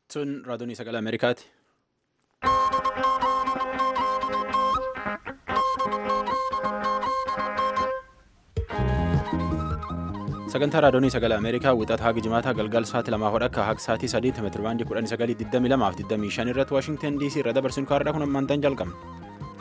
Sun raadiyoon sagalee Ameerikaati. Sagantaa raadiyoon sagalee Ameerikaa wixata haga jimaataa galgal sa'aatii lamaa hodha akka haga sa'aatii sadiitti meetira baandii kudhanii sagalii digdamii lamaa fi digdamii shan irratti Waashingtan DC irra dabarsuun kaarraa kun ammaantan jalqabna.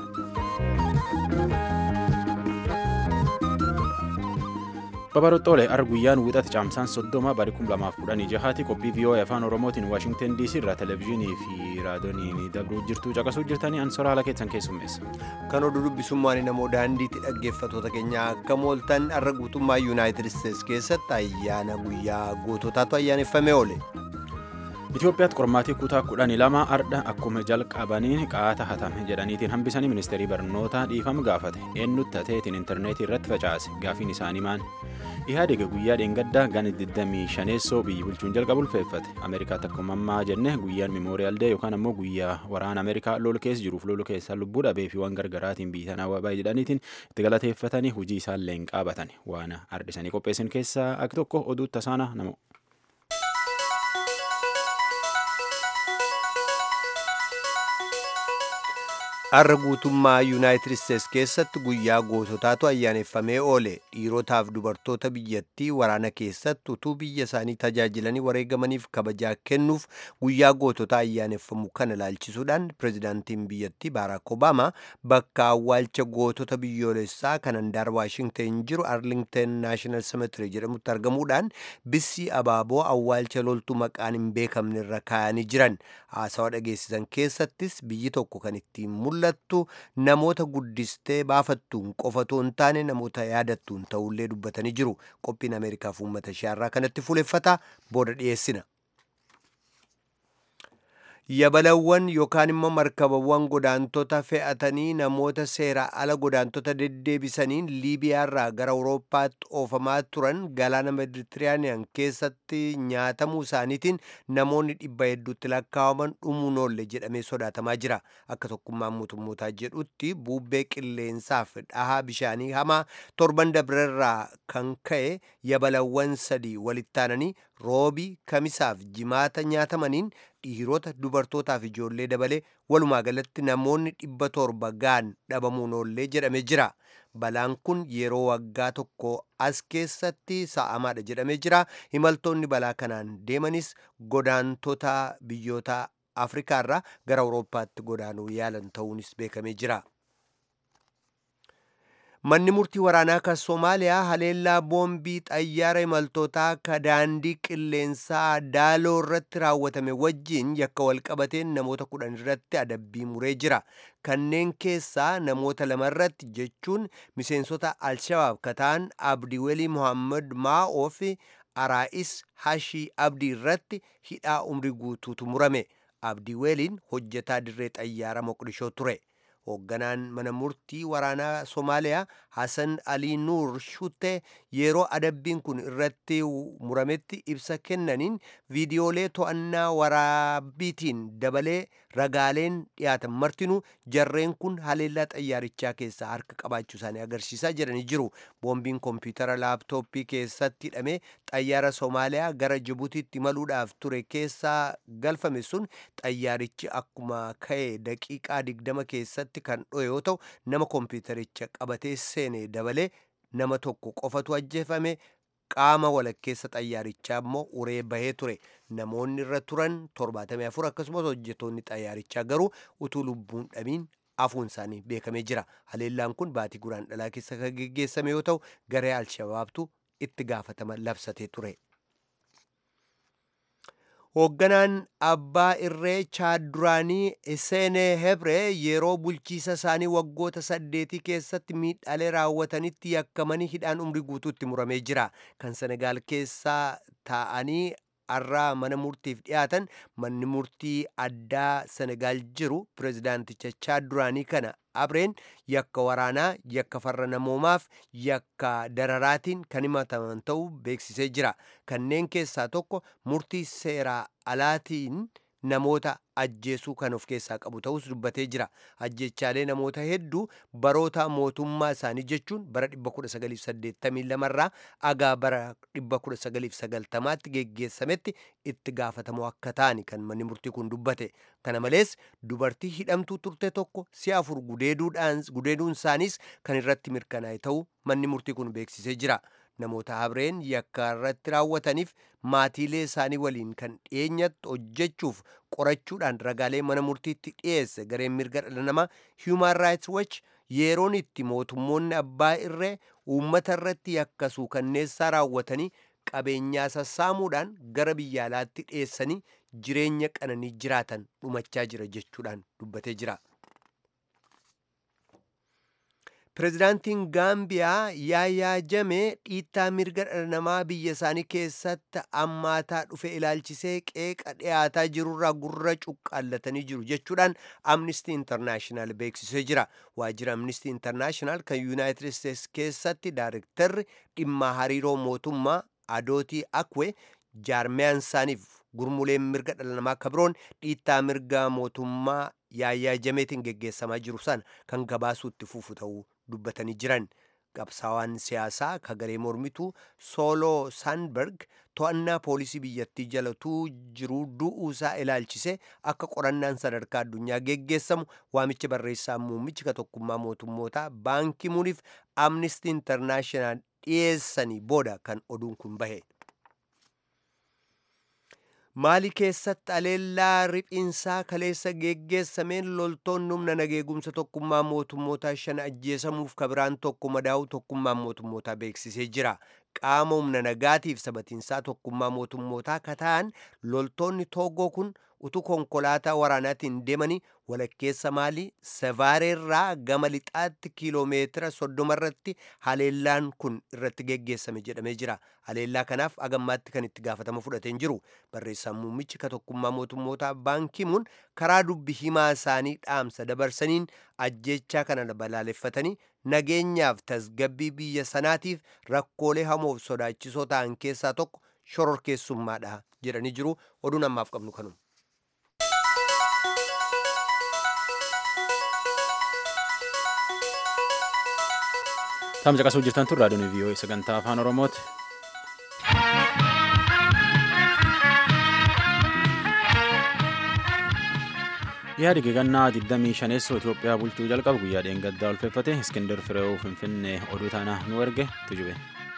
Babaroxxoolee ar guyyaan wixata caamsaan soddoma bari kum lamaaf kudhanii jahaati qophii VOA afaan Oromootiin Waashingtan DC irraa televezyiinii fi raadiyooniin dabruu jirtu caqasuu jirtanii ansoora haala keessan keessummeessa. Kan oduu dubbisummaan namoo daandiitti dhaggeeffatoota keenya akka mooltan arra guutummaa Yuunaayitid Isteets keessatti ayyaana guyyaa goototaatu ayyaaneffamee oole. Itoophiyaatti qormaatii kutaa kudhanii lama ardha akkuma jalqabaniin qaata hatame jedhaniitiin hambisanii ministeerii barnootaa dhiifama gaafate eenyutti tateetiin intarneetii irratti facaase gaafiin isaanii maan ihaadega guyyaa dheengaddaa gana 25 biyyi bulchuun jalqabu ulfeeffate ameerikaatti akkuma ammaa jenne guyyaan mimooriyaal dee yookaan ammoo guyyaa waraana ameerikaa lolu keessa jiruuf lolu keessa lubbuu dhabee fi waan gargaraatiin biyya tanaa waabaa jedhaniitiin itti galateeffatanii hojii isaallee hin qaabatan waan ardisanii qopheessan keessaa akka tokko oduu tasaana nama. Har'a guutummaa Yuunaayitid Isteets keessatti guyyaa goototaatu ayyaaneffamee oole dhiirotaaf dubartoota biyyattii waraana keessatti utuu biyya isaanii tajaajilanii wareegamaniif kabajaa kennuuf guyyaa goototaa ayyaaneffamu kana ilaalchisuudhaan pirezidaantiin biyyattii Baaraak Obaamaa bakka awwaalcha gootota biyyoolessaa kan handaara Waashingten jiru Arlingten Naashinaal Semetiri jedhamutti argamuudhaan bissii abaaboo awwaalcha loltuu maqaan hin beekamne irra kaa'anii jiran haasawaa dhageessisan keessattis biyyi tokko kan ittiin mul'attu namoota guddistee baafattuun qofatoo hin taane namoota yaadattuun ta'ullee dubbatanii jiru qophiin ameerikaaf uummata isheerraa kanatti fuuleffata booda dhiyeessina. yabalawwan yookaan immoo markabawwan godaantota fe'atanii namoota seera ala godaantota deddeebisaniin liibiyaarraa gara awurooppaatti oofamaa turan galaana meditiraaniyan keessatti nyaatamuu isaaniitiin namoonni dhibba hedduutti lakkaawaman dhumuun oolle jedhamee sodaatamaa jira akka tokkummaan mootummootaa jedhutti buubbee qilleensaaf dhahaa bishaanii hamaa torban dabrerraa kan ka'e yabalawwan sadii walittaananii roobii kamisaaf jimaata nyaatamaniin dhiirota dubartootaaf ijoollee dabalee walumaa galatti namoonni dhibba torba ga'an dhabamuun oollee jedhamee jira balaan kun yeroo waggaa tokko as keessatti sa'amaadha jedhamee jira imaltoonni balaa kanaan deemanis godaantota biyyoota afrikaarraa gara awurooppaatti godaanuu yaalan ta'uunis beekamee jira. manni murtii waraanaa kan soomaaliyaa haleellaa boombii xayyaara imaltootaa ka daandii qilleensaa daaloo irratti raawwatame wajjiin yakka walqabateen namoota kudhan irratti adabbii muree jira kanneen keessaa namoota lama irratti jechuun miseensota alshabaab ka ta'an abdiwelii mohaammed maa'oo fi araa'is hashii abdii irratti hidhaa umrii guutuutu murame abdiweliin hojjetaa dirree xayyaara moqdishoo ture hoogganaan mana murtii waraanaa soomaaliyaa hasan alii nuur shutte yeroo adabbiin kun irratti murametti ibsa kennaniin viidiyoolee to'annaa waraabbiitiin dabalee ragaaleen dhiyaatan martinuu jarreen kun haleellaa xayyaarichaa keessaa harka qabaachuu isaanii agarsiisaa jedhanii jiru boombiin koompiyutara laaptooppii keessatti hidhamee xayyaara soomaaliyaa gara jibutiitti imaluudhaaf ture keessaa galfame sun xayyaarichi akkuma ka'e daqiiqaa digdama keessatti kan dho'e yoo ta'u nama koompiyutaricha qabatee seene dabalee nama tokko qofatu ajjeefame qaama walakkeessa xayyaarichaa immoo uree bahee ture namoonni irra turan 74 akkasumas hojjetoonni xayyaarichaa garuu utuu lubbuun dhabiin afuun isaanii beekamee jira haleellaan kun baatii guraan dhalaa keessa kan geggeessame yoo ta'u garee alshabaabtu itti gaafatama labsatee ture. hoogganaan abbaa irree chaad duraanii iseenee hebree yeroo bulchiisa isaanii waggoota saddeetii keessatti miidhaalee raawwatanitti yakkamanii hidhaan umrii guutuutti muramee jira kan senegaal keessaa taa'anii har'aa mana murtiif dhiyaatan manni murtii addaa senegaal jiru pirezidaanticha chaad duraanii kana abreen yakka waraanaa yakka farra namoomaaf yakka dararaatiin kan himataman ta'uu beeksisee jira kanneen keessaa tokko murtii seeraa alaatiin namoota ajjeesuu kan of keessaa qabu ta'us dubbatee jira ajjechaalee namoota hedduu baroota mootummaa isaanii jechuun bara 1982 irraa agaa bara 1990tti geggeessametti itti gaafatamoo akka ta'ani kan manni murtii kun dubbate kana malees dubartii hidhamtuu turte tokko si'a afur gudeeduun isaaniis kan irratti mirkanaa'e ta'uu manni murtii kun beeksisee jira. namoota habreen yakka irratti raawwataniif maatiilee isaanii waliin kan dhiyeenyatti hojjechuuf qorachuudhaan ragaalee mana murtiitti dhiyeesse gareen mirga dhala namaa human rights watch yeroon itti mootummoonni abbaa irree uummata irratti yakka suukanneessaa raawwatanii qabeenyaa sassaamuudhaan gara biyya alaatti dhiyeessanii jireenya qananii jiraatan dhumachaa jira jechuudhaan dubbatee jira. Pireezidaantiin Gaambiyaa Yaayaa Jamee dhiittaa mirga dhala namaa biyya isaanii keessatti ammaataa dhufe ilaalchisee qeeqa dhiyaataa jirurraa gurra cuqqaallatanii jiru jechuudhaan Amnesty International beeksisee jira. Waajjira Amnesty International kan Yuunaayitid Isteets keessatti daarektarri dhimma hariiroo mootummaa Adootii Akwe jaarmiyaan isaaniif gurmuleen mirga dhala namaa kabiroon dhiittaa mirga mootummaa Yaayaa Jameetiin geggeessamaa jiru sana kan gabaasuutti fufu ta'uu dubbatanii jiran qabsaawaan siyaasaa kagaree mormituu sooloo saanberg to'annaa poolisii biyyattii jalatuu jiru du'uusaa ilaalchise akka qorannaan sadarkaa addunyaa geggeessamu waamicha barreessaa muummichi ka tokkummaa mootummootaa baankii muuniif amnistii intarnaashinaal dhiyeessanii booda kan oduun kun bahe. maali keessatti aleellaa riphinsaa kaleessa geggeessameen loltoonni humna nageegumsa tokkummaa mootummootaa shan ajjeesamuuf kabiraan tokko madaa'u tokkummaan mootummootaa beeksisee jira qaama humna nagaatiif sabatiinsaa tokkummaa mootummootaa kataan loltoonni toogoo kun utuu konkolaataa waraanaatiin deemanii walakkeessa maalii savaareerraa gama lixaatti kiiloomeetira soddoma irratti haleellaan kun irratti geggeessame jedhamee jira haleellaa kanaaf agammaatti kan itti gaafatama fudhateen jiru barreessaan muummichi ka tokkummaa mootummootaa baankimuun karaa dubbi himaa isaanii dhaamsa dabarsaniin ajjechaa kana balaaleffatanii nageenyaaf tasgabbii biyya sanaatiif rakkoolee hamoof sodaachisoo ta'an keessaa tokko shororkeessummaadha jedhanii jiru oduun ammaaf qabnu kanuma. Taam caqasuu jirtan tun raadiyoon vii'oo sagantaa afaan oromooti. yaadi gegannaa 25 Itoophiyaa bulchuu jalqabu guyyaa dheengaddaa ulfeeffate Iskindar Fireew Finfinnee oduu taanaa nu erge tujube.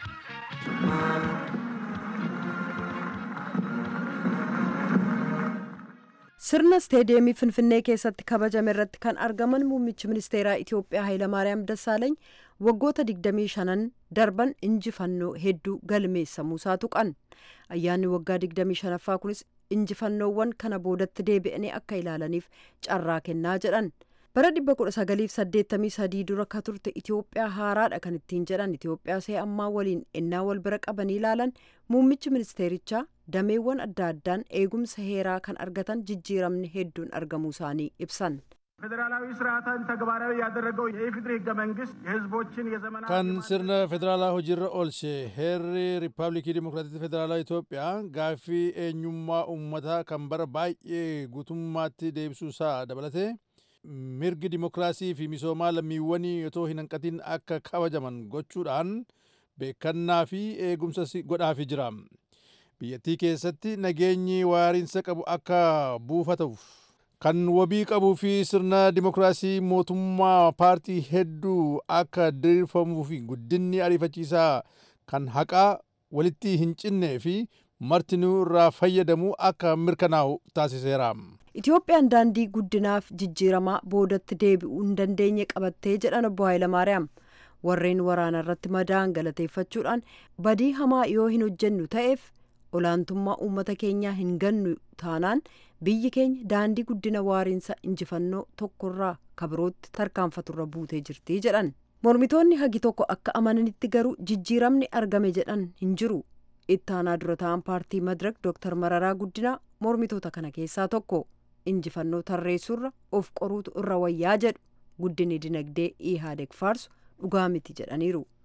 sirna isteediyeemii finfinnee keessatti kabajame irratti kan argaman muummichi ministeeraa itiyoophiyaa hayilamaariyaam dassaalany waggoota 25 darban injifannoo hedduu galmeessamuusaa tuqan ayyaanni waggaa 25ffaa kunis injifannoowwan kana boodatti deebi'anii akka ilaalaniif carraa kennaa jedhan bara 1983 dura ka turte itiyoophiyaa haaraadha kan ittiin jedhan itiyoophiyaa see ammaa waliin ennaa wal bira qabanii ilaalan muummichi ministeerichaa dameewwan adda addaan eegumsa heeraa kan argatan jijjiiramni hedduun argamuu isaanii ibsan. ፌዴራላዊ ስርዓትን ተግባራዊ ያደረገው የኢፌዴሪ ህገ መንግስት የህዝቦችን የዘመናት kan sirna federaalaa hojiirra oolche heerri riippaabilikii dimokiraatii federaalaa Itoophiyaa gaaffii eenyummaa uummataa kan bara baay'ee guutummaatti deebisuusaa dabalatee mirgi dimokiraasii fi misoomaa lammiiwwanii otoo hin hanqatin akka kabajaman gochuudhaan beekannaa fi eegumsa godhaafii jira. biyyattii keessatti nageenyi waariinsa qabu akka buufatuuf kan wabii qabuu fi sirna dimokiraasii mootummaa paartii hedduu akka diriirfamuu fi guddinni ariifachiisaa kan haqaa walitti hin cinnee fi martinuu irraa fayyadamuu akka mirkanaa'u taasiseera. Itoophiyaan daandii guddinaaf jijjiiramaa boodatti deebi'uu hin dandeenye qabattee jedhan obbo Hayilamaariyaam. Warreen waraana irratti madaa'an galateeffachuudhaan badii hamaa yoo hin hojjennu ta'eef olaantummaa uummata keenyaa hin gannu taanaan biyyi keenya daandii guddina waariinsa injifannoo tokkorraa kabirootti tarkaanfaturra buutee jirti jedhan. Mormitoonni hagi tokko akka amananitti garuu jijjiiramni argame jedhan hin jiru. Ittaanaa dura ta'an paartii Madirak Dr. Mararaa Guddinaa mormitoota kana keessaa tokko. Injifannoo tarreessuurra of qoruutu irra wayyaa jedhu guddinni dinagdee Ihaadeg faarsu dhugaa miti jedhaniiru.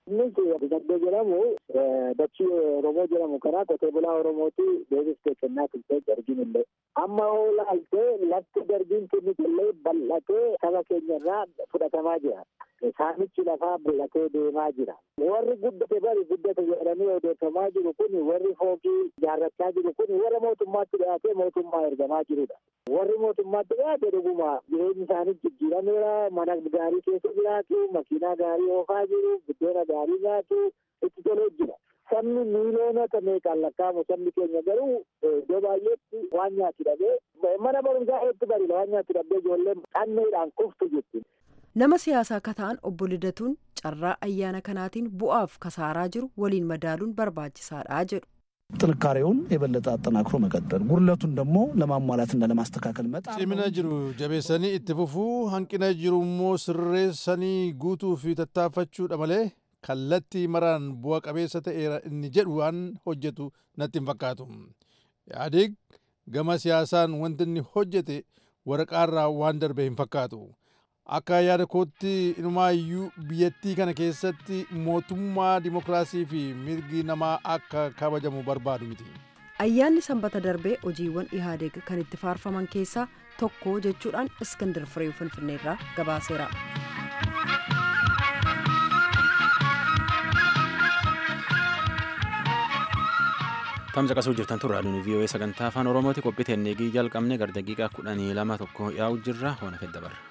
Innis Diinagdee jedhamu dachii Oromoo jedhamu kana qotee bulaa Oromooti deebiftee kennaa turte darginillee. Amma hoo laaltee lafti dargiin kennitellee bal'atee saba keenyarraa fudhatamaa jira. Saamichi lafaa bal'atee deemaa jira. Warri guddate bari guddate jedhanii odeeffamaa jiru kun warri fookii ijaarrachaa jiru kun warra mootummaatti dhiyaatee mootummaa ergamaa jirudha. Warri mootummaatti dhiyaate dhuguma jireenyi isaanii jijjiirameera mana gaarii keessa jiraatu makiinaa gaarii oofaa jiru buddeena gaarii nyaatu itti tolee jira. Sabni miiliyoonota meeqaan lakkaa'amu sabni keenya garuu iddoo baay'eetti waan nyaatu dhabee mana barumsaa hedduu barila waan nyaatu dhabee ijoolleen qanneedhaan kuftu jechuudha. nama siyaasaa akka ta'an obbo Lidatuun carraa ayyaana kanaatiin bu'aaf kasaaraa jiru waliin madaaluun barbaachisaadha jedhu. ጥንካሬውን የበለጠ አጠናክሮ መቀጠል ጉድለቱን ደግሞ ለማሟላትና ለማስተካከል መጣ cimina jiru jabeessanii itti fufuu hanqina jiru immoo sirreessanii guutuu fi tattaaffachuudha malee kallattii maraan bu'a qabeessa ta'eera inni jedhu waan hojjetu natti hin fakkaatu yaadiig gama siyaasaan wanti inni hojjete waraqaarraa waan darbe hin fakkaatu akka yaada kootti inumaayyuu biyyattii kana keessatti mootummaa dimokiraasii fi mirgi namaa akka kabajamu barbaadu miti. ayyaanni sanbata darbee hojiiwwan ihaadeeg kan itti faarfaman keessaa tokko jechuudhaan iskandar firee finfinneerraa gabaaseera. tamsa qasuu jirtan turraa nuuni vii'oo'ee sagantaa afaan oromooti qophii teennee jalqabne gara daqiiqaa kudhanii lama tokko yaa'u jirra hoona fedda bara.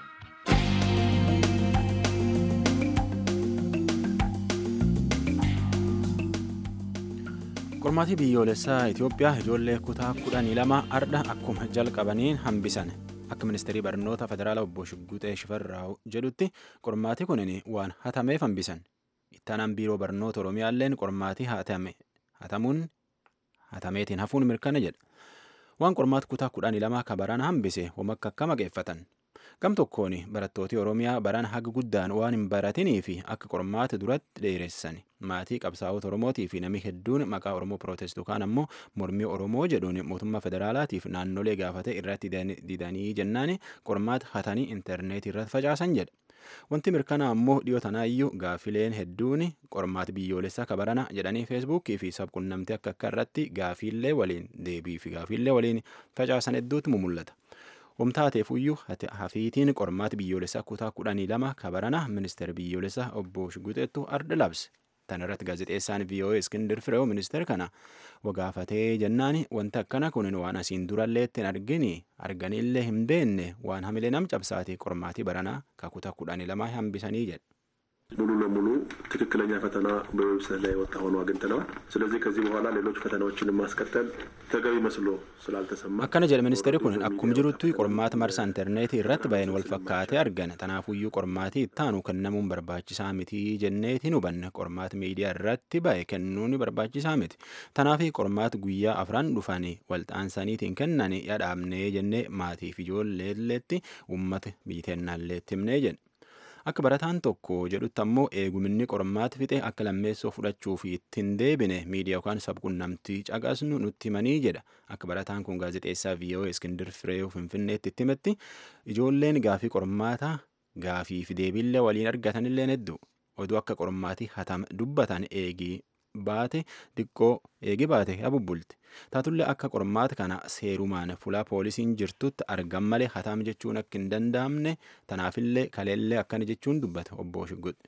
qormaatii biyyoolessaa itiyoophiyaa ijoollee kutaa kudhanii lama ardha akkuma jalqabaniin hambisan akka ministeerii barnoota federaalaa obbo Shigguxee Shifarraa'u jedhutti qormaatii kunin waan hatameef hambisan ittaanaan biiroo barnoota oromiyaalleen qormaatii hatame hatamuun hatameetiin hafuun mirkana jedha waan qormaata kutaa kudhanii lama kabaraan hambise homakka akka maqeeffatan gam tokkoon barattooti oromiyaa baraan haga guddaan waan hin baratinii fi akka qormaata duratti dheeressan maatii qabsaa'ota oromootii fi namni hedduun maqaa oromoo pirootestuu kaan ammoo mormii oromoo jedhuun mootummaa federaalaatiif naannolee gaafate irratti didanii jennaan qormaata hatanii intarneetii irratti facaasan jedha. Wanti mirkanaa ammoo dhiyoo tanaayyuu gaafileen hedduun qormaata biyyoolessaa kabarana jedhanii feesbuukii fi sabqunnamtii akka akka irratti gaafiillee waliin deebii fi gaafiillee waliin facaasan hedduutu mul'ata. Wamtaateefuyyuu hafiitiin qormaata biyyoolessaa kutaa kudhanii lama kabarana ministeera biyyoolessaa obbo Shiguxeettu arda labse. Tan irratti gaazexeessaan VOA Iskindir Fireew ministeera kana wagaafatee jennaan wanti akkana kun waan asiin durallee ittiin argini arganillee hin beenne waan hamilee nam cabsaati qormaatii baranaa kakuta kudhanii lama hambisanii jedha. ሙሉ ለሙሉ ትክክለኛ ፈተና በዌብሳይት ላይ የወጣ ሆኖ አግኝተነዋል። ስለዚህ ከዚህ በኋላ ሌሎች ፈተናዎችን ማስቀጠል ተገቢ መስሎ ስላልተሰማ akkana jedha ministeerri kun akkuma jirutti qormaata marsaa intarneetii irratti ba'een wal fakkaatee argan tanaafuyyuu qormaatii ittaanu kennamuun barbaachisaa miti jenneetiin hubanne qormaata miidiyaa irratti ba'e kennuun barbaachisaa miti tanaafi qormaata guyyaa afran dhufanii walxaansaniitiin kennan yadhaabnee jennee maatiif ijoolleelleetti uummata biiteennaalleetti himnee jenna. akka barataan tokko jedhutti ammoo eeguminni qormaata fixe akka lammeessoo fudhachuu fi ittiin deebine miidiyaa yookaan sabqunnamtii caqasnu nutti himanii jedha akka barataan kun gaazexeessaa VOA Iskindir Fireew Finfinneetti itti himetti ijoolleen gaafii qormaata gaafii fi deebiillee waliin argatanillee hedduu oduu akka qormaatii hatam dubbatan eegii baate xiqqoo eegi baate abubbulti taatullee akka qormaata kana seerumaan fulaa poolisiin jirtutti argam malee hatam jechuun akka hin danda'amne tanaafillee kaleellee akkana jechuun dubbata obbo Shigguxi.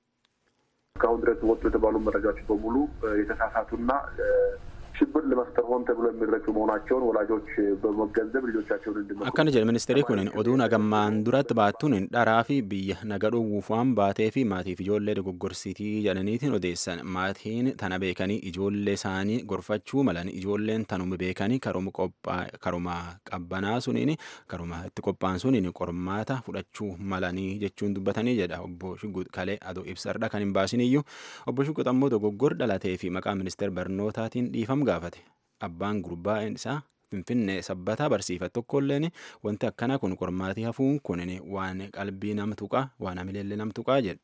እስካሁን ድረስ ወጡ የተባሉ መረጃዎች በሙሉ የተሳሳቱና ሽብር ለመፍጠር ሆን ተብሎ የሚረጩ መሆናቸውን ወላጆች በመገንዘብ ልጆቻቸውን እንዲመ akkana jedha ministeerri kun oduu nagammaan duratti baattuun dharaa fi biyya naga dhowwuuf waan baatee fi maatiif ijoollee dogoggorsitii jedhaniitiin odeessan maatiin tana beekanii ijoollee isaanii gorfachuu malan ijoolleen tanuma beekanii karuma qabbanaa suniin karuma itti qophaan suniin qormaata fudhachuu malanii jechuun dubbatanii jedha obbo Shugguut kalee adoo ibsarra kan hin baasiniyyuu obbo Shugguut ammoo dogoggor dhalatee fi maqaa ministeera barnootaatiin dhiifam gaafate abbaan gurbaa isaa finfinnee sabbataa barsiifate tokkolleen wanti akkana kun qormaatii hafuun kun waan qalbii nam tuqaa waan hamileellee nam tuqaa jedha.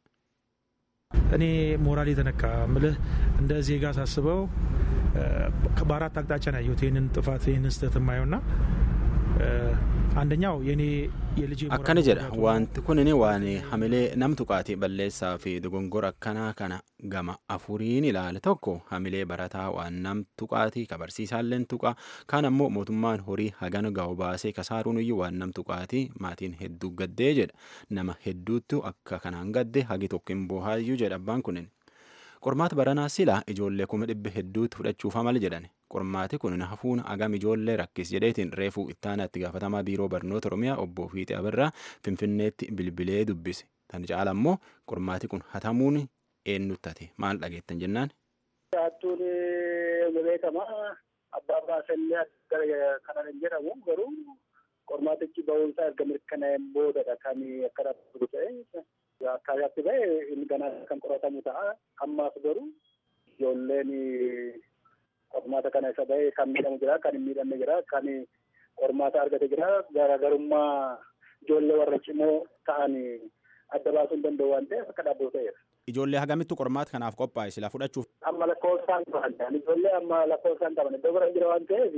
እኔ ሞራል የተነካ ምልህ እንደ ዜጋ ሳስበው በአራት አቅጣጫ ነው ያየሁት ይህንን ጥፋት ይህንን ስህተት የማየው ና አንደኛው የኔ የልጅ akkana jedha wanti kunin waan hamilee nam tuqaati balleessaa fi dogongora akkanaa kana gama afuriin ilaale tokko hamilee barataa waan nam tuqaati ka barsiisaalleen tuqa kaan ammoo mootummaan horii hagana ga'u baasee kasaaruun iyyuu waan nam tuqaati maatiin hedduu gaddee jedha nama hedduuttu akka kanaan gadde hagi tokko hin boohaayyuu jedha abbaan kunin qormaata baranaa silaa ijoollee kuma dhibba hedduutti fudhachuufa mal jedhan qormaati kun hafuun agam ijoollee rakkis jedheetiin reefuu ittaanaatti gaafatamaa biiroo barnoota oromiyaa obbo Fiixee Abirraa finfinneetti bilbilee dubbise tan caala ammoo qormaati kun hatamuun eenyuttate maal dhageettan jennaan. Hattuun beekama abbaa baasallee kana hin jedhamu garuu qormaatichi ba'uunsaa erga mirkanaa'een boodadha kan akka dhaabatu ta'e akkaataatti ba'e inni ganaa kan qoratamu ta'a ammaaf garuu ijoolleen qormaata kana isa ba'e kan miidhamu jira kan hin miidhamne jira kan qormaata argate jira garaagarummaa ijoollee warra cimoo ta'an adda baasuu hin danda'u waan ta'eef akka dhaabbatu ta'eera. Ijoollee hagamittu qormaata kanaaf qophaa'e sila fudhachuuf. Amma lakkoofsaan qaban ijoollee amma lakkoofsaan qaban iddoo bira jira waan ta'eef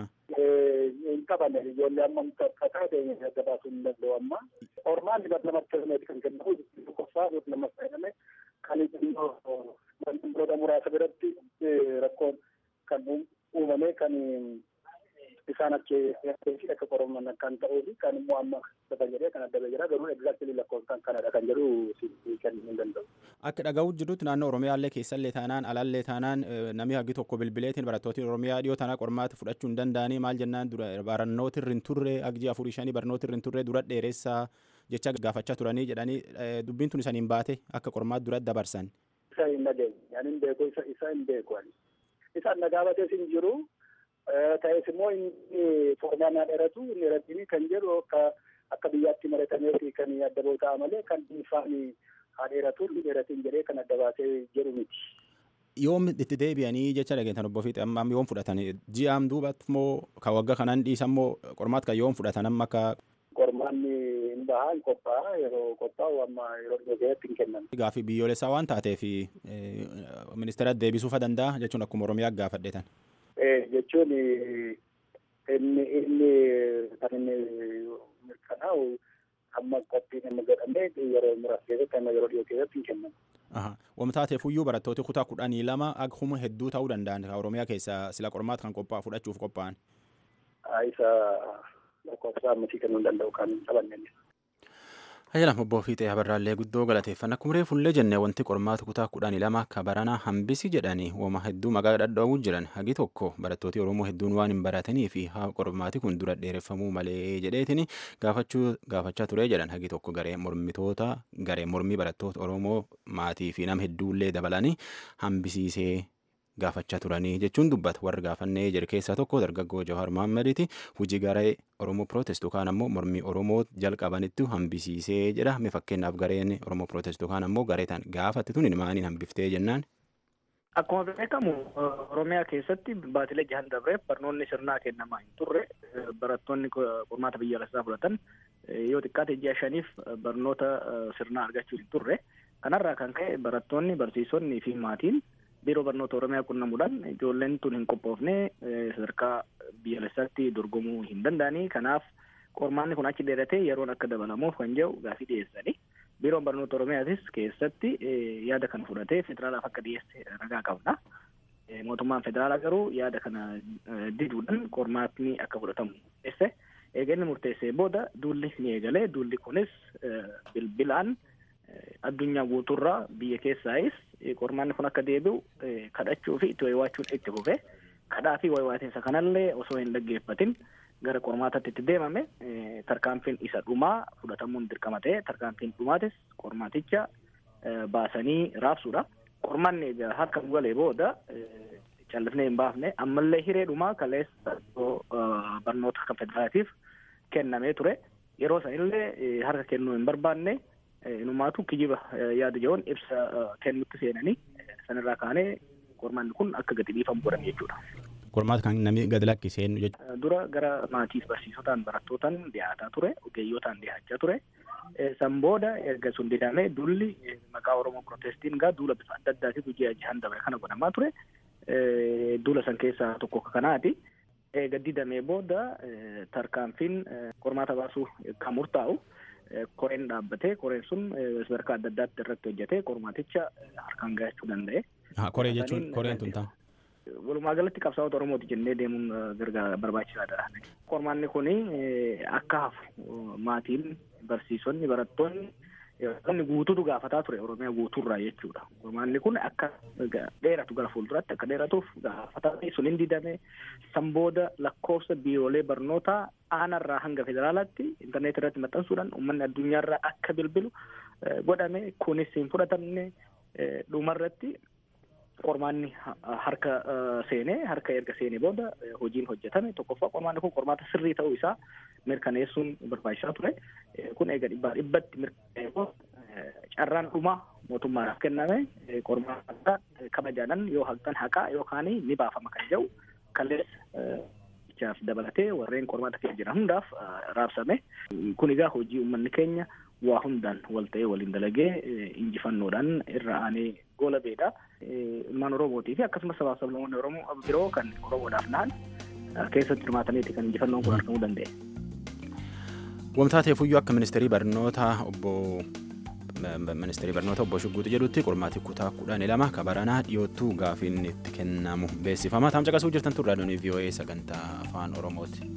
hin qaban ijoollee amma akka taate adda baasuu hin danda'u amma. Qormaanni bar lamatti kennameeti kan kennamu tokkoffaa lammas fayyadame kan wantoota muraasa biratti rakkoon kan uumame kan isaan achi akka qoraman kan ta'uu fi kan immoo amma kan jedhee kan adda jira garuu egzaaktilii lakkoofsaan kanadha kan jedhu kennuu hin danda'u. Akka dhaga'uu jirrutti naannoo Oromiyaallee keessallee taanaan alallee taanaan namni hagi tokko bilbileetiin barattooti Oromiyaa dhiyoo tanaa qormaata fudhachuu hin danda'anii maal jennaan dura barannooti irra hin turre agji afurii shanii barnooti irra hin turre dura dheeressaa jecha gaafachaa turanii jedhanii dubbiin tun isaniin baate akka qormaata dura dabarsan. Isa hin dhageenye ani hin beeku isa hin beeku ani. Isaan nagaabatees hin jiru ta'es immoo inni formaan haa dheeratu inni dheeratiin kan jedhu akka akka biyyaatti maratameeti kan adda ba'u ta'a malee kan dhuunfaan haa dheeratu inni dheeratiin jedhee kan adda baasee jedhu miti. Yoom itti deebi'anii jecha dhageettan obbo Fiixee amma yoom fudhatan ji'aam duubatti moo kan waggaa kanaan dhiisan moo qormaata kan yoom fudhatan amma akka. Qormaanni hin bahaa hin qophaa'a yeroo qophaa'u amma yeroo dhiyooteetti hin kennan. Gaaffii biyyoolessaa waan taateef ministeera deebisuufa danda'a jechuun akkuma Oromiyaa gaafadheetan. jechuun inni inni kan inni mirkanaa'u amma qophiin inni godhamee yeroo muraasa keessatti amma yeroo dhiyoo keessatti hin kennamu. Wamtaateef iyyuu barattooti kutaa kudhanii lama akkuma hedduu ta'uu danda'an kan Oromiyaa keessaa sila qormaata kan qophaa'u fudhachuuf qophaa'an. Isa lakkoofsa ammasii kennuu hin danda'u kan hin qabanne. Hayyalam obbo Fiixee Habarraallee guddoo galateeffanna akkuma reefullee jennee wanti qormaata kutaa kudhanii lama akka baranaa hambisi jedhanii wama hedduu maqaa dhadha'uu jiran hagi tokko barattooti Oromoo hedduun waan hin baratanii fi haa qormaati kun dura dheereffamuu malee jedheetini gaafachuu gaafachaa ture jedhan hagi tokko garee mormitoota garee mormii barattoota Oromoo maatii fi nama hedduullee dabalanii hambisiisee gaafachaa turanii jechuun dubbata warri gaafannee jedhe keessaa tokko dargaggoo Jawahar Mahaammadiiti hojii garee Oromoo Pirootest yookaan ammoo mormii Oromoo jalqabanitti hambisiisee jedha mee fakkeenyaaf gareen Oromoo Pirootest yookaan ammoo garee tan gaafatti tun maaliin hambiftee jennaan. Akkuma beekamu Oromiyaa keessatti baatilee jahan dabreef barnoonni sirnaa kennamaa hin turre barattoonni qormaata biyyaalessaa fudhatan yoo xiqqaate ji'a shaniif barnoota sirnaa argachuu hin turre kanarraa kan ka'e barattoonni barsiisonni fi maatiin biiroo barnoota oromiyaa qunnamuudhaan ijoolleen tun hin qophoofne sadarkaa biyyaalessaatti dorgomuu hin danda'anii kanaaf qormaanni kun achi dheeratee yeroon akka dabalamuuf kan jedhu gaafii dhiyeessanii biiroon barnoota oromiyaatis keessatti yaada kana fudhatee federaalaaf akka dhiyeesse ragaa qabna. Mootummaan federaalaa garuu yaada kana diduudhaan qormaatni akka fudhatamu murteesse. Eega inni murteessee booda duulli ni eegalee duulli kunis bilbilaan addunyaa guutuurraa biyya keessaayis qormaanni kun akka deebi'u kadhachuu fi itti wayiwaachuun itti fufe kadhaa fi wayiwaatiinsa kanallee osoo hin dhaggeeffatin gara qormaatatti itti deemame tarkaanfiin isa dhumaa fudhatamuun dirqama ta'e tarkaanfiin dhumaatis qormaaticha baasanii raabsuudha. Qormaanni egaa harka galee booda callifnee hin baafne ammallee hiree dhumaa kaleessa barnoota kan federaatiif kennamee ture yeroo sanillee harka kennuu hin barbaanne inumaatu kijiba yaada jiruun ibsa kennutti seenanii sanirraa kaanee qormaanni kun akka gadi dhiifamu godhan jechuudha. Qormaata kan namni gadi lakkiseen jechuudha. Dura gara maatiif barsiisotaan barattootaan dhiyaataa ture ogeeyyotaan dhiyaachaa ture. San booda erga sun didamee dulli maqaa Oromoo Pirootestiin gaa duula bifa adda addaatiif ji'a jahan dabre kana godhamaa ture. Duula san keessaa tokko kanaati. eega didamee booda tarkaanfiin qormaata baasuu kan murtaa'u koreen dhaabbatee koreen sun sadarkaa adda addaatti irratti hojjetee qormaaticha harkaan gahachuu danda'e. Koree jechuun koreen tun ta'a. Walumaa galatti qabsaa'ota Oromooti jennee deemuun gargaara barbaachisaadha. Qormaanni kun akka hafu maatiin barsiisonni barattoonni Namni guutuutu gaafataa ture Oromiyaa guutuurraa jechuudha. Qormaanni kun akka dheeratu gara fuulduraatti akka dheeratuuf gaafataa sun hin didame san booda lakkoofsa biiroolee barnootaa aanarraa hanga federaalaatti intarneetii irratti maxxansuudhaan uummanni addunyaarraa akka bilbilu godhame kunis hin fudhatamne dhumarratti qormaanni harka seenee harka erga seenee booda hojiin hojjetame tokkoffaa qormaanni kun qormaata sirrii ta'uu isaa mirkaneessuun barbaachisaa ture kun eega dhibbaa dhibbatti mirkaneessuu carraan dhumaa mootummaadhaaf kenname qormaata kabajaadhaan yoo haqxan haqaa yookaan ni baafama kan jedhu kaleessa dabalatee warreen qormaata keessa jiran hundaaf raabsame kun egaa hojii uummanni keenya waa hundaan wal ta'ee waliin dalagee injifannoodhaan irra aanee goola beedha. Ilmaan Oromootii fi akkasumas sabaaf sablammoonni Oromoo biroo kan Oromoodhaaf nahan keessatti hirmaataniiti kan injifannoon kun argamuu danda'e. Wamtaa ta'eefuyyuu akka ministeerii barnootaa obbo ministeerii barnoota obbo Shugguuti jedhutti qormaati kutaa kudhanii lama kabaranaa dhiyoottuu gaafiin itti kennamu beeksifama. Taam caqasuu jirtan turraa doonii VOA sagantaa afaan Oromooti.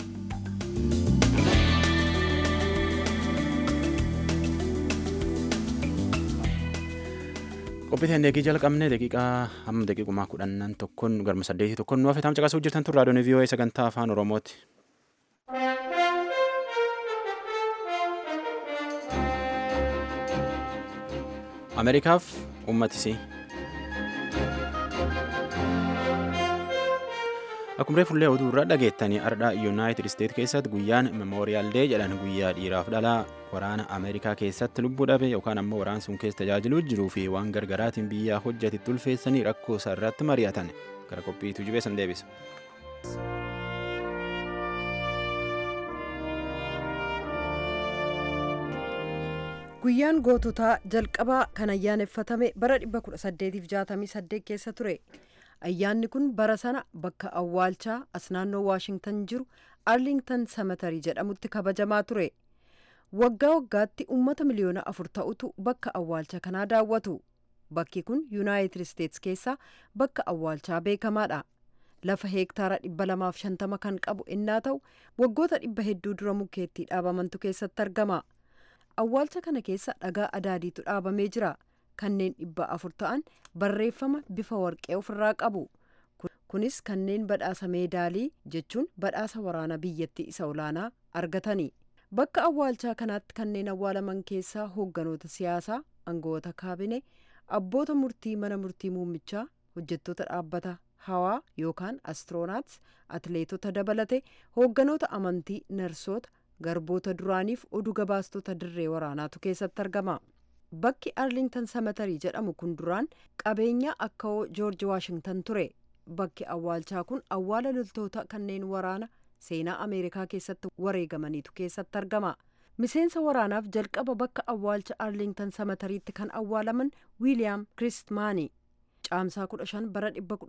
qophii teennee jalqabne daqiiqaa hamma daqiiqumaa kudhannan tokkoon garma saddeetii tokkoon nu hafe taam caqasuu jirtan turraa doonii VOA sagantaa afaan Oromooti. ameerikaaf uummatisii akkuma reefullee oduu irra dhageettanii ardhaa yuunaayitid isteet keessatti guyyaan memooriyaal dee jedhan guyyaa dhiiraaf dhalaa waraana ameerikaa keessatti lubbuu dhabe yookaan ammoo waraan sun keessa tajaajiluu jiruu fi waan gargaraatiin biyyaa hojjatitti ulfeessanii rakkoo isaa irratti mari'atan gara qophiitu jibeessan deebisa. guyyaan goototaa jalqabaa kan ayyaaneffatame bara 1868 keessa ture ayyaanni kun bara sana bakka awwaalchaa as naannoo waashingtan jiru arlingtan samatarii jedhamutti kabajamaa ture waggaa waggaatti uummata miliyoona afur ta'utu bakka awwaalcha kanaa daawwatu bakki kun yuunaayitid isteets keessaa bakka awwaalchaa beekamaadha lafa heektaara 250 kan qabu innaa ta'u waggoota dhibba hedduu dura mukeettii dhaabamantu keessatti argama. awwaalcha kana keessa dhagaa adaadiitu dhaabamee jira kanneen dhibba afur ta'an barreeffama bifa warqee ofirraa qabu kunis kanneen badhaasa meedaalii jechuun badhaasa waraana biyyattii isa olaanaa argatani bakka awwaalchaa kanaatti kanneen awwaalaman keessaa hoogganoota siyaasaa aangawoota kaabinee abboota murtii mana murtii muummichaa hojjettoota dhaabbata hawaa yookaan astiroonaats atleetota dabalate hoogganoota amantii narsoota garboota duraaniif oduu gabaastota dirree waraanaatu keessatti argama bakki arlingtan samatarii jedhamu kun duraan qabeenya akka'oo joorji waashingtan ture bakki awwaalchaa kun awwaala loltoota kanneen waraana seenaa ameerikaa keessatti wareegamaniitu keessatti argama miseensa waraanaaf jalqaba bakka awwaalcha arlingtan samatariitti kan awwaalaman wiiliyaam kiristmaani caamsaa 15 bara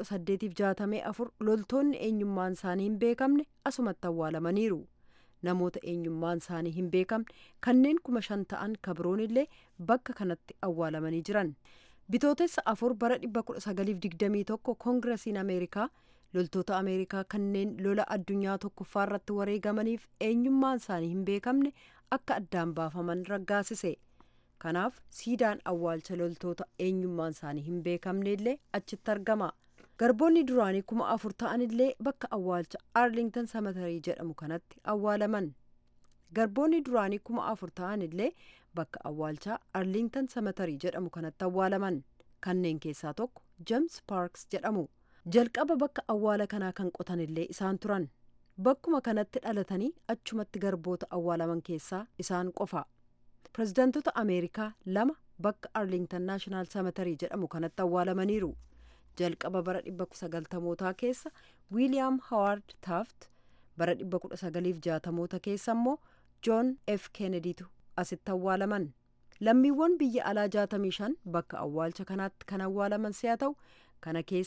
1864 loltoonni eenyummaan isaanii hin beekamne asumatti awwaalamaniiru. namoota eenyummaan isaanii hin beekamne kanneen kuma shan ta'an kabroon illee bakka kanatti awwaalamanii jiran bitootessa afur bara 1921 koongirasiin ameerikaa loltoota ameerikaa kanneen lola addunyaa tokkoffaa irratti wareegamaniif eenyummaan isaanii hin beekamne akka addaan baafaman raggaasise kanaaf siidaan awwaalcha loltoota eenyummaan isaanii hin beekamne illee achitti argama. garboonni duraanii kuma afur ta'an illee bakka awwaalcha arlingtan samatarii jedhamu kanatti awwaalaman garboonni duraanii kuma afur ta'an illee bakka awwaalchaa arlingtan samatarii jedhamu kanatti awwaalaman kanneen keessaa tokko jeems paarks jedhamu jalqaba bakka awwaala kanaa kan qotan illee isaan turan bakkuma kanatti dhalatanii achumatti garboota awwaalaman keessaa isaan qofa pirezidaantota ameerikaa lama bakka arlingtan naashinaal samatarii jedhamu kanatti awwaalamaniiru. jalqaba bara 1960mootaa keessa wiiliyaam hawaard taaft bara 1960moota keessa immoo joon f kennediitu asitti awwaalaman lammiiwwan biyya alaa 65 bakka awwaalcha kanaatti kan awwaalaman si'a ta'u kana keessaa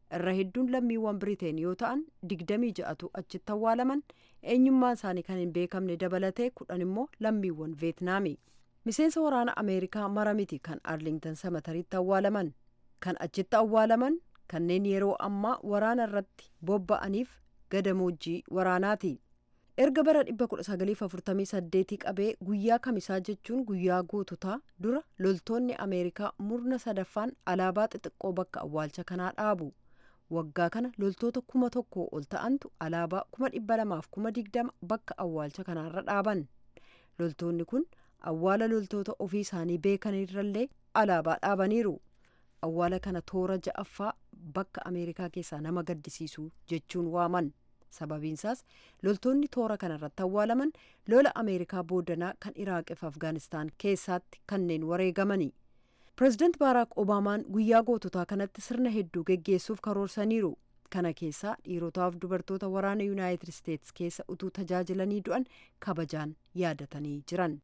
irra hedduun lammiiwwan biriteen yoo ta'an digdamii ja'atu achitti awwaalaman eenyummaan isaanii kan hin beekamne dabalatee kudhan immoo lammiiwwan veetnaami miseensa waraana ameerikaa mara miti kan arlingtan samatariitti awwaalaman kan achitti awwaalaman kanneen yeroo ammaa waraana irratti bobba'aniif gadamoojjii waraanaati erga bara 1948 qabee guyyaa kamisaa jechuun guyyaa goototaa dura loltoonni ameerikaa murna sadaffaan alaabaa xixiqqoo bakka awwaalcha kanaa dhaabu waggaa kana loltoota kuma tokko ol ta'antu alaabaa kuma dhibba lamaaf kuma digdama bakka awwaalcha kanaarra dhaaban loltoonni kun awwaala loltoota ofii isaanii beekanirrallee alaabaa dhaabaniiru awwaala kana toora ja'affaa bakka ameerikaa keessaa nama gaddisiisu jechuun waaman sababiinsaas loltoonni toora kanarratti awwaalaman lola ameerikaa boodanaa kan iraaqif afgaanistaan keessaatti kanneen wareegamani pireezidaant baaraak obaamaan guyyaa goototaa kanatti sirna hedduu geggeessuuf karoorsaniiru kana keessaa dhiirotaaf dubartoota waraana yuunaayitid isteets keessa utuu tajaajilanii du'an kabajaan yaadatanii jiran.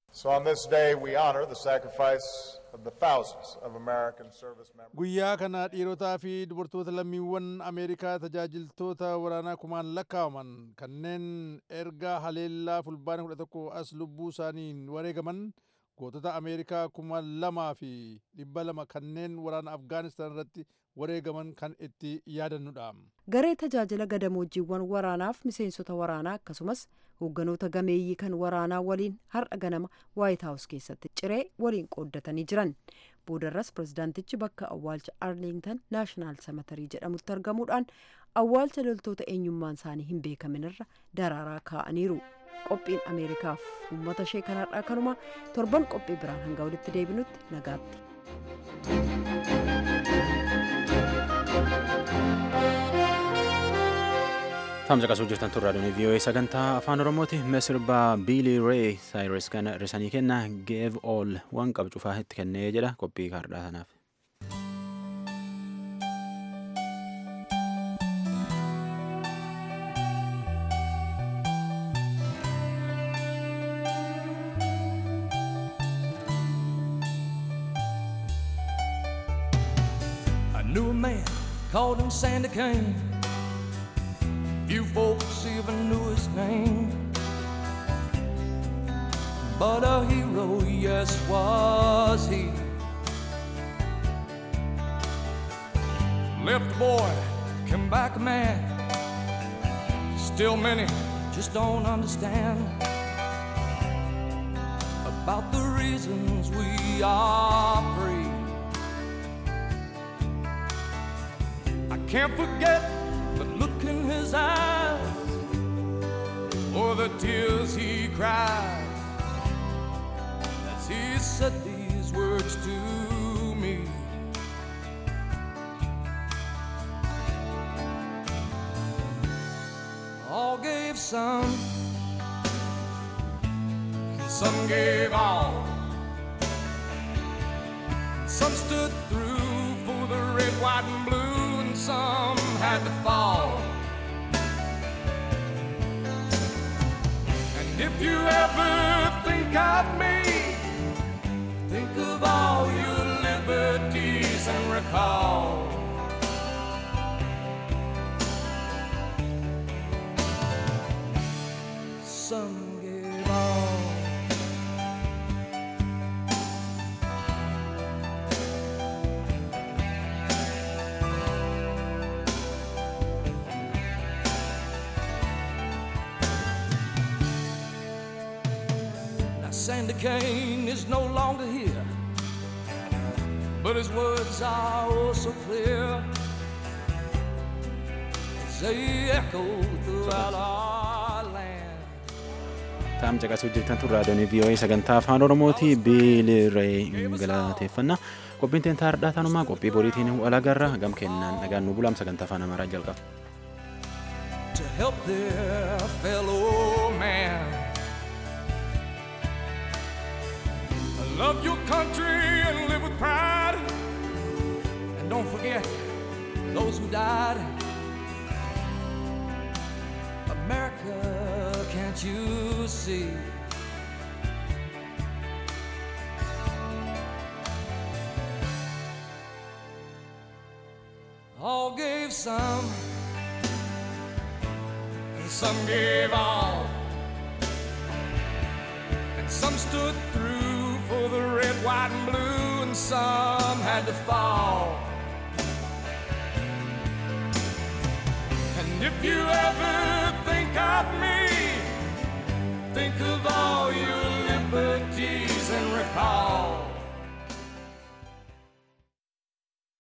guyyaa kana dhiirotaa fi dubartoota lammiiwwan ameerikaa tajaajiltoota waraanaa kumaan lakkaawaman kanneen erga haleellaa fulbaana 11 as lubbuu isaaniin wareegaman gootota ameerikaa kuma lamaa fi dhibba lama kanneen waraana afgaanistaan irratti wareegaman kan itti yaadannudha. garee tajaajila gadamoojiiwwan waraanaaf miseensota waraanaa akkasumas hoogganoota gameeyyii kan waraanaa waliin har'a ganama waayit haawus keessatti ciree waliin qooddatanii jiran boodarras pirezidaantichi bakka awwaalcha arlingtan naashinaal samatarii jedhamutti argamuudhaan awwaalcha loltoota eenyummaan isaanii hin beekaminirra daraaraa kaa'aniiru. qophiin ameerikaaf uummata ishee kanarraa kanuma torban qophii biraan hanga walitti deebinutti nagaatti. Tamsa qasuu jirtan turraa dhuni VOA sagantaa afaan oromooti sirbaa biilii ree saayires kana risanii kenna geev ool waan qabu cufaa itti kennee jedha qophii kaardhaa sanaaf. knew a man called him Sandy Kane. Few folks even knew his name. But a hero, yes, was he. Left a boy, came back a man. Still many just don't understand about the reasons we are free. I can't forget the look in his eyes or the tears he cried as he said these words to me. All gave some, some gave all, some stood through for the red, white, and blue, and some had to fall. And if you ever think of me, think of all your liberties and recall. Some gave all. Now Sandy Kane is no longer here, but his words are oh so clear as they echo throughout our land. Taam caqasuu jirtan turraa doonii VOA sagantaa afaan Oromooti biiliree galateeffannaa. Qophiin teentaa hardhaa tanumaa qophii boriitiin walagarra gam kennaan dhagaan nu bulaam sagantaa afaan Amaaraa jalqaba. to help their fellow man. Love your country and live with pride. And don't forget those who died. America, can't you see? All gave gave some, and some gave all. And some stood through for the red, white, and blue, and some had to fall. And if you ever think of me, think of all your liberties and recall